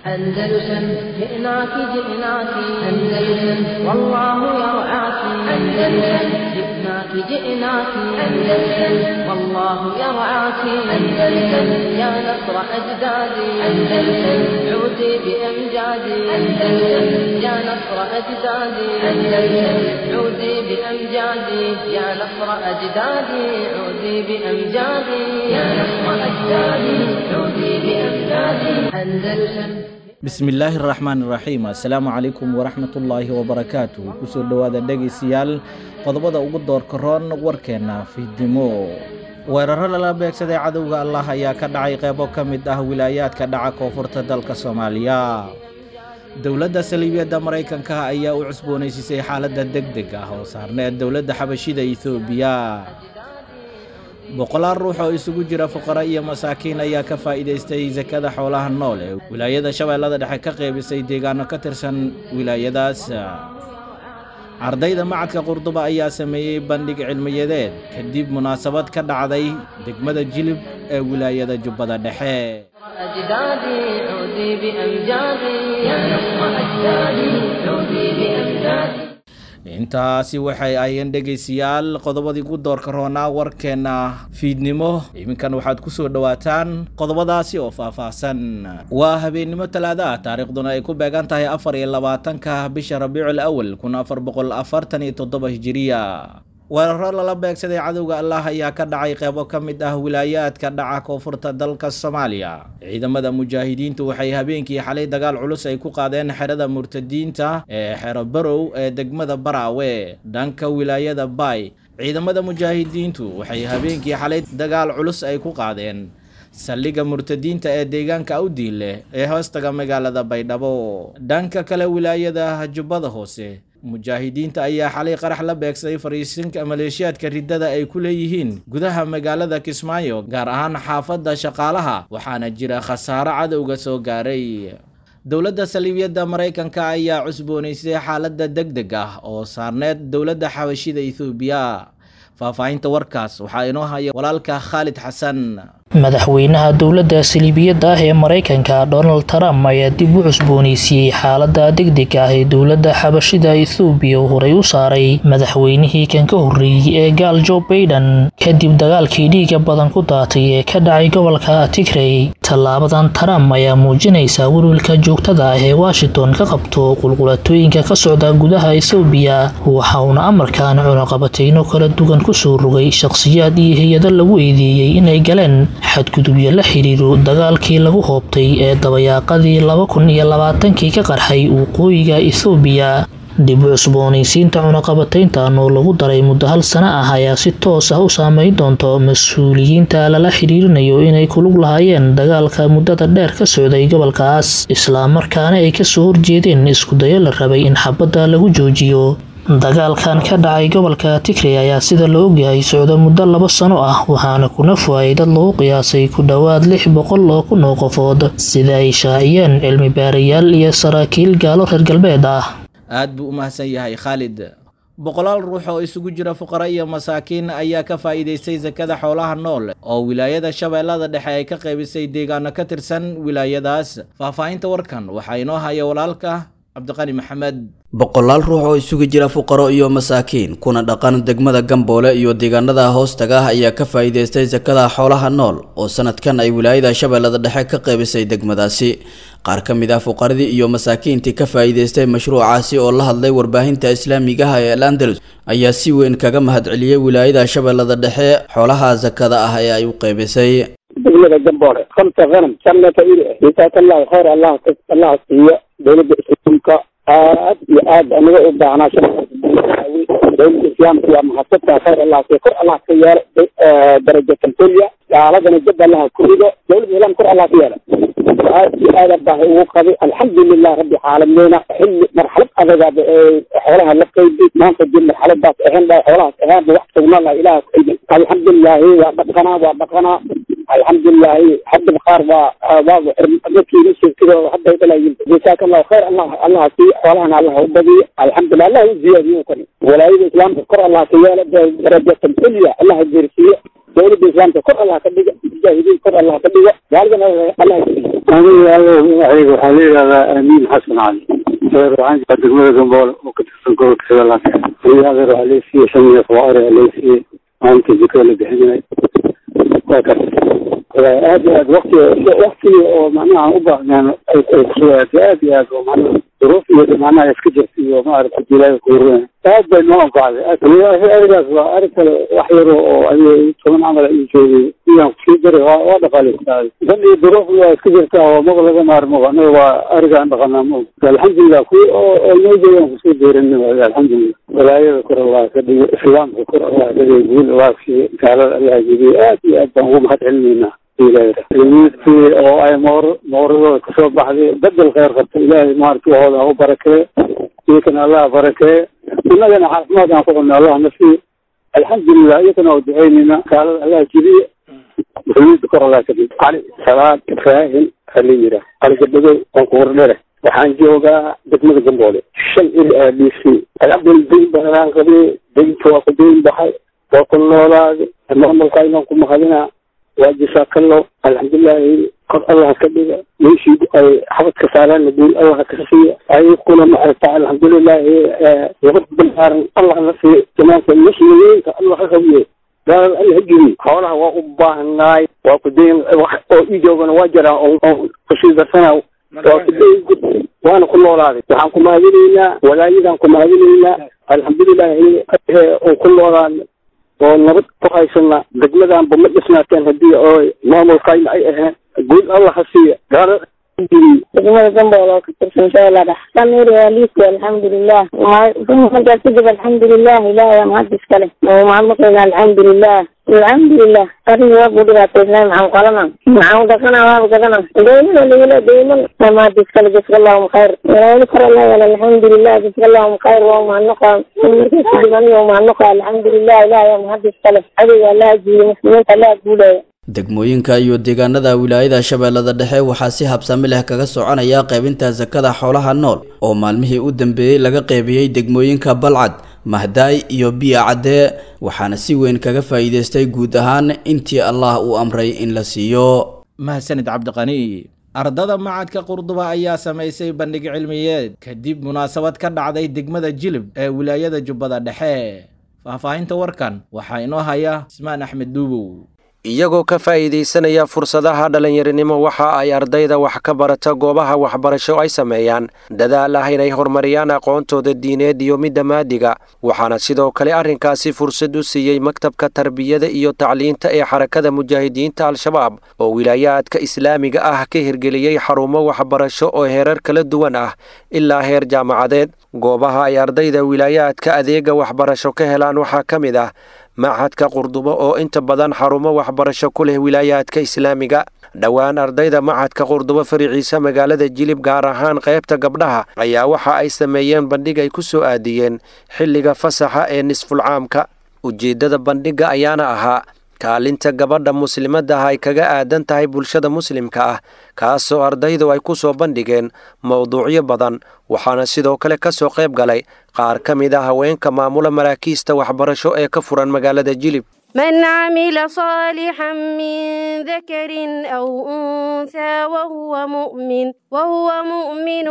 أندلسن جئناك جئناك أندلسن والله يرعاك أندلسن جئناك جئناك أندلسن والله يرعاك أندلسن يا نصر أجدادي أندلسن عودي بأمجادي أندلسن يا نصر أجدادي أندلسن عودي بأمجادي يا نصر أجدادي عودي بأمجادي يا نصر أجدادي عودي بأمجادي أندلسن bismillaahi araxmaan iraxiim assalaamu calaykum waraxmatullaahi wabarakaatuh kusoo dhowaada dhegaystayaal qodobada ugu doorka roon warkeenna fiidnimo weeraro lala beegsaday cadowga allah ayaa ka dhacay qeybo ka mid ah wilaayaadka dhaca koonfurta dalka soomaaliya dowladda saliibiyadda maraykanka ayaa u cusboonaysiisay xaaladda deg deg ah oo saarneed dowladda xabashida ethoobiya boqolaal ruux oo isugu jira fuqara iyo masaakiin ayaa ka faa'iidaystay sakada xoolaha nool ee wilaayada shabeellada dhexe ka qeybisay deegaano ka tirsan wilaayadaas ardayda macadka qurduba ayaa sameeyey bandhig cilmiyadeed kadib munaasabad ka dhacday degmada jilib ee wilaayada jubbada dhexe أجدادي عودي بأمجادي يا نصر أجدادي عودي بأمجادي intaasi waxay ayeen dhegaystayaal qodobadii ku doorka roonaa warkeenna fiidnimo iminkan waxaad ku soo dhowaataan qodobadaasi oo faahfaahsan waa habeennimo talaada ah taariikhduna ay ku beegan tahay afar iyo labaatanka bisha rabiicul awal kun afar boqol afartan iyo toddoba hijiriya weeraro lala beegsaday cadowga allah ayaa ka dhacay qeybo ka mid ah wilaayaadka dhaca koonfurta dalka soomaaliya ciidamada mujaahidiintu waxay habeenkii xalay dagaal culus ay ku qaadeen xerada murtadiinta ee xero barow ee degmada baraawe dhanka wilaayada baay ciidamada mujaahidiintu waxay habeenkii xalay dagaal culus ay ku qaadeen saldhigga murtadiinta ee deegaanka awdiinleh ee hoostaga magaalada baydhabo dhanka kale wilaayada jubbada hoose mujaahidiinta ayaa xalay qarax la beegsaday fariisinka maleeshiyaadka riddada ay ku leeyihiin gudaha magaalada kismaayo gaar ahaan xaafadda shaqaalaha waxaana jira khasaaro cadowga soo gaaray dowladda saliibiyadda maraykanka ayaa cusboonaysay xaaladda deg deg ah oo saarneed dowladda xabashida ethoobiya faahfaahinta warkaas waxaa inoo haya walaalka khaalid xasan madaxweynaha dowladda saliibiyadda ah ee maraykanka donald trump ayaa dib u cusbooneysiiyey xaalada degdega ah ee dowladda xabashida ethoobiya uu horey u saaray madaxweynihii kan ka horreeyey ee gaal jo baiden kadib dagaalkii dhiiga badan ku daatay ee ka dhacay gobolka tigrey tallaabadan trump ayaa muujinaysa welwelka joogtada ah ee washington ka qabto qulqulatooyinka ka socda gudaha ethoobiya waxa uuna amarkan cunaqabateyno kala duwan kusoo rogay shaqhsiyaad iyo hay-ado lagu eedeeyey inay galeen xadgudubyo la xidhiiro dagaalkii lagu hoobtay ee dabayaaqadii laba kun iyo labaatankii ka qarxay waqooyiga ethoobiya dib u cusboonaysiinta cunaqabatayntan oo lagu daray muddo hal sano ah ayaa si toos ah u saameyn doonto mas-uuliyiinta lala xidhiirinayo inay kulug lahaayeen dagaalka muddada dheer ka socday gobolkaas islamarkaana ay kasoo horjeedeen iskudayo la rabay in xabadda lagu joojiyo dagaalkan ka dhacay gobolka tigrey ayaa sida la ogyahay socda muddo laba sano ah waxaana kuna fuayay dad lagu qiyaasay ku dhowaad lix boqol oo kun oo qofood sida ay shaaciyeen cilmi baarayaal iyo saraakiil gaalo reer galbeed ah aad buu u mahadsan yahay khaalid boqolaal ruux oo isugu jira fuqara iyo masaakiin ayaa ka faa'iidaystay sakada xoolaha nool oo wilaayada shabeellada dhexe ay ka qaybisay deegaano ka tirsan wilaayadaas faahfaahinta warkan waxaa inoo haya walaalka cabdiqani maxamed boqolaal ruux oo isugu jira fuqaro iyo masaakiin kuna dhaqan degmada gamboole iyo deegaanada hoostaga ah ayaa ka faa'iidaystay sakada xoolaha nool oo sanadkan ay wilaayada shabeellada dhexe ka qaybisay degmadaasi qaar ka mid ah fuqaradii iyo masaakiintii ka faa'iidaystay mashruucaasi oo la hadlay warbaahinta islaamigaha ee al andalus ayaa si weyn kaga mahadceliyey wilaayada shabeellada dhexe xoolaha sakada ah ee ay u qaybisay degmada gamboole khamsa hanam sannata iri jasaakallaahu khayr allah allah siiyo dowladda islaamka aad iyo aad anaga u baahnaa shaqaawi dowladda islaamka waa mahadsantaa khayr allah siiyo kor allah ka yeelo daraja tanfoliya gaaladana jab allaha ku rido dowladda islaam kor allah ka yeelo aad iyo aad baahi ugu qabay alxamdulilah rabbi caalamiina xilli marxalad adagaaba ee xoolaha la qaybi maanta dib marxaladaas ahayn dha xoolahaas ahaanba wax tagna lah ilaah qaybi alxamdulilahi waa dhaqanaa waa dhaqanaa alxamdulilahi hadda qaar waa waa dadkii sheekadooda hadda ay dhalayin jasaaka allahu khayr allah allah sii xoolahana allah u badiyo alxamdulilah allah u ziyaadiyo kani walaayada islaamka kor allah ka yeelo darajatan kulya allah geersiiyo dowladda islaamka kor allah ka dhiga mujaahidiin kor allah ka dhigo gaalidana allah ka dhigo aniga ayga waxaa la yidhahdaa amiin xasan cali adeer waxaan jiraa degmada gamboole oo ka tirsan gobolka shabeellaha aniga adeer waxaa laysiiyey shan neef oo ari laysiiyey maalinta jikada la bixinay waa kas aad iyo aad wakti waktigii oo macnaha u baahnaan ay ay kusugaatay aad iyo aad oo macnaha duruuf iyo macnaha iska jirta iyo maaragta ilaahay kuureen aad bay noo anfacday arigaas waa ari kale wax yaro oo adiga toban camal ay joogay iyaan kusii daray waa waa dhaqaaleystaay dan iyo duruuf waa iska jirta oo maba laga maarmo anaga waa arigaan dhaqanaa ma alxamdulilah kuwi oo oo noo joogaan kusoo deeranay alxamdulilah walaayada kor allah ka dhigo islaamka kor allah ka dhigo guul allah siiyo gaalada allah jibiyo aad iyo aad baan ugu mahad celinaynaa ilmiidkii oo ay moor mooradooda kasoo baxday bedel kheyr qabta ilaahay maarata wahooda ha u barakeeye iyakana allah barakeeye innagana caafimaad aan ku cunno allah na siiyo alxamdulilah iyakana waa duceynayna gaalada allah jibiye muslimiinta kor allah ka dhigo cali salaad ibraahim hala yira cali gabadhow waan ku wardhere waxaan joogaa degmada gamboole shan il aa dhiisay alxamdulillah dayn badanaan qabay daynta waa ku dayn baxay waa ku noolaaday maamulka inaan ku mahadinaa waa jasaakalo alxamdulilahi kor allah ka dhiga meeshii ay xabadka saaraan guul allah ka siiya ayakuna maarata alxamdulilahi nabad balaaran allah la siiya jamaanka muslimiinta allah ka qabiye gaalada allah ha jibiy xoolaha waa u baahnaay waa ku dayn wax oo ii joogana waa jiraa oo kusii darsana waa ku dayn waana ku noolaaday waxaan ku mahadinaynaa walaayadaan ku mahadinaynaa alxamdulilahi oo ku noolaaday oo nabad ku haysana degmadanba ma dhisnaateen haddii oo maamulkayna ay aheen guul allah ha siiya gaala degmada gambool oo ka tirsan shabeella dhex samir waa liiski alxamdulilah markaas kadib alxamdulilah ilahay waa mahad iskale mahadnaqayna alxamdulilah alxamdulilah arrin waa ku dhibaataysnay maxaan qalana maxaan dhaqana waaba gadana deymana lagula deyman mahad iskale jaska allahum khayr walaali kor allah yala alxamdulilah jaska allahum khayr waa mahadnaqa markaas kadib aniga mahadnaqa alxamdulilah ilahay waa mahad iskale adiga allah jiiyo muslimiinta allah guulaya degmooyinka iyo deegaanada wilaayada shabeellada dhexe waxaa si habsami leh kaga soconaya qaybinta sakada xoolaha nool oo maalmihii u dambeeyey laga qaybiyey degmooyinka balcad mahdaay iyo biya caddee waxaana si weyn kaga faa'iidaystay guud ahaan intii allah uu amray in la siiyo mahadsanid cabdiqani ardada macadka qurduba ayaa samaysay bandhig cilmiyeed kadib munaasabad ka dhacday degmada jilib ee wilaayada jubbada dhexe faahfaahinta warkan waxaa inoo haya ismaan axmed duubow iyagoo ka faa'iidaysanaya fursadaha dhallinyarinimo waxa ay ardayda wax ka barata goobaha waxbarasho ay sameeyaan dadaal ah inay horumariyaan aqoontooda diineed iyo midda maadiga waxaana sidoo kale arrinkaasi fursad u siiyey maktabka tarbiyada iyo tacliinta ee xarakada mujaahidiinta al-shabaab oo wilaayaadka islaamiga ah ka hirgeliyey xarumo waxbarasho oo heerar kala duwan ah ilaa heer jaamacadeed goobaha ay ardayda wilaayaadka adeega waxbarasho ka helaan waxaa ka mid ah machadka qurdubo oo inta badan xarumo waxbarasho ku leh wilaayaadka islaamiga dhowaan ardayda machadka qurdubo fariciisa magaalada jilib gaar ahaan qaybta gabdhaha ayaa waxa ay sameeyeen bandhig ay ku soo aadiyeen xilliga fasaxa ee nisfulcaamka ujeeddada bandhigga ayaana ahaa kaalinta gabadha muslimadda ah ay kaga aadan tahay bulshada muslimka ah kaasoo ardaydu ay ku soo bandhigeen mowduucyo badan waxaana sidoo kale ka soo qayb galay qaar ka mid a haweenka maamula maraakiista waxbarasho ee ka furan magaalada jilib من عمل صالحا من ذكر أو أنثى وهو مؤمن وهو مؤمن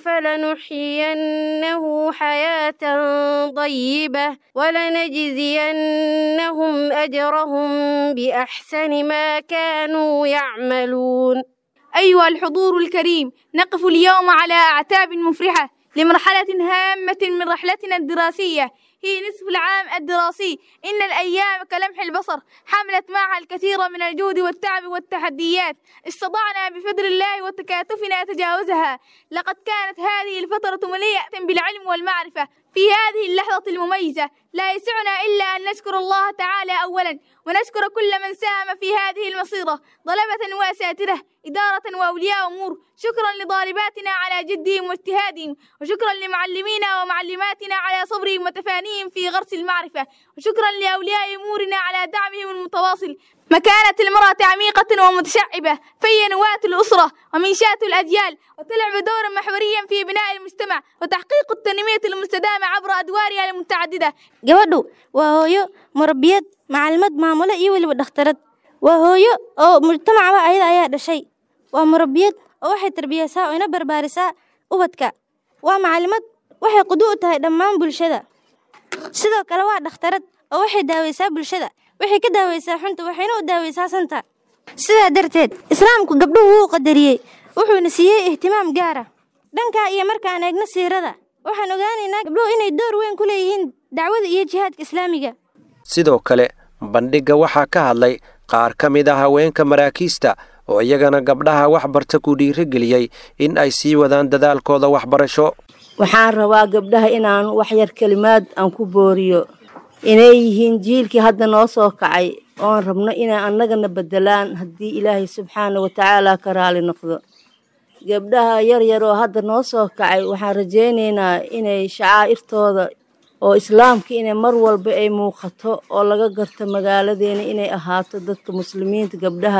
فلنحيينه حياة طيبة ولنجزينهم أجرهم بأحسن ما كانوا يعملون أيها الحضور الكريم نقف اليوم على أعتاب مفرحة لمرحلة هامة من رحلتنا الدراسية هي نصف العام الدراسي إن الأيام كلمح البصر حملت معها الكثير من الجهد والتعب والتحديات استطعنا بفضل الله وتكاتفنا تجاوزها لقد كانت هذه الفترة مليئة بالعلم والمعرفة في هذه اللحظة المميزة لا يسعنا إلا أن نشكر الله تعالى أولا ونشكر كل من ساهم في هذه المصيرة طلبة وأساتذة إدارة وأولياء أمور شكرا لطالباتنا على جدهم واجتهادهم وشكرا لمعلمينا ومعلماتنا على صبرهم وتفانيهم في غرس المعرفة وشكرا لأولياء أمورنا على دعمهم المتواصل مكانة المرأة عميقة ومتشعبة فهي نواة الأسرة ومنشاة الأجيال وتلعب دورا محوريا في بناء المجتمع وتحقيق التنمية المستدامة عبر أدوارها المتعددة gabadhu waa hooyo murabbiyad macallimad maamule iyo weliba dhakhtarad waa hooyo oo mujtamacba ayada ayaa dhashay waa murabiyad oo waxay tarbiyeysaa oo ina barbaarisaa ubadka waa macalimad waxay qudu u tahay dhammaan bulshada sidoo kale waa dhakhtarad oo waxay daaweysaa bulshada waxay ka daaweysaa xunta waxayna u daaweysaa santa sidaa darteed islaamku gabdhuhu wuu qadariyey wuxuuna siiyey ihtimaam gaara dhankaa iyo markaan eegno siirada waxaan ogaanaynaa gabdhuhu inay door weyn ku leeyihiin dacwada iyo jihaadka islaamiga sidoo kale bandhigga waxaa ka hadlay qaar ka mid ah haweenka maraakiista oo iyagana gabdhaha waxbarta ku dhiirigeliyey in ay sii wadaan dadaalkooda waxbarasho waxaan rabaa gabdhaha inaan waxyar kelimaad aan ku booriyo inay yihiin jiilkii hadda noo soo kacay oon rabno inay annagana beddelaan haddii ilaahay subxaana wa tacaala ka raali noqdo gabdhaha yar yar oo hadda noo soo kacay waxaan rajaynaynaa inay shacaa'irtooda oo islaamka inay mar walba ay muuqato oo laga garto magaaladeena inay ahaato dadka muslimiinta gabdhaha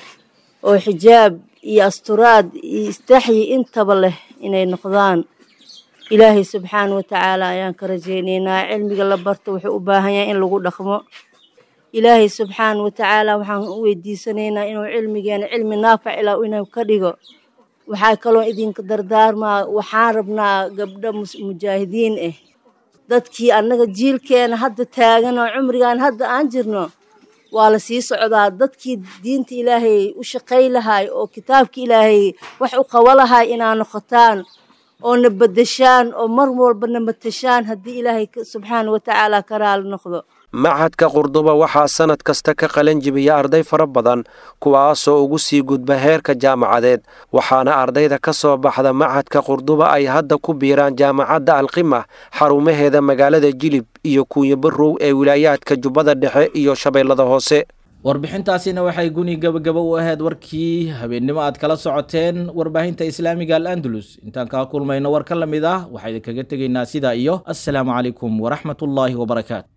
oo xijaab iyo asturaad iyo istaxyi intaba leh inay noqdaan ilaahay subxaana wa tacaala ayaan ka rajaynaynaa cilmiga la barto wuxuu u baahan yahay in lagu dhaqmo ilaahay subxaana wa tacaala waxaan u weydiisanaynaa inuu cilmigeena cilmi naafac ilaa inuu ka dhigo waxaa kaloo idinka dardaarmaa waxaan rabnaa gabdho mujaahidiin ah dadkii annaga jiilkeena hadda taagan oo cumrigan hadda aan jirno waa la sii socdaa dadkii diinta ilaahay u shaqay lahay oo kitaabka ilaahay wax u qabo lahay inaa noqotaan oo na beddeshaan oo mar walba na matashaan haddii ilaahay subxaana wa tacaala ka raali noqdo machadka qurduba waxaa sanad kasta ka qalan jibiya arday fara badan kuwaasoo ugu sii gudba heerka jaamacadeed waxaana ardayda ka soo baxda machadka qurduba ay hadda ku biiraan jaamacadda alqima xarumaheeda magaalada jilib iyo kuunya barow ee wilaayaadka jubbada dhexe iyo shabeellada hoose warbixintaasina waxay guni gabagaba u ahayd warkii habeennimo aad kala socoteen warbaahinta islaamiga al andalus intaan kaa kulmayno war ka la mid ah waxaa idinkaga tegaynaa sidaa iyo assalaamu calaykum waraxmatullaahi wabarakaatu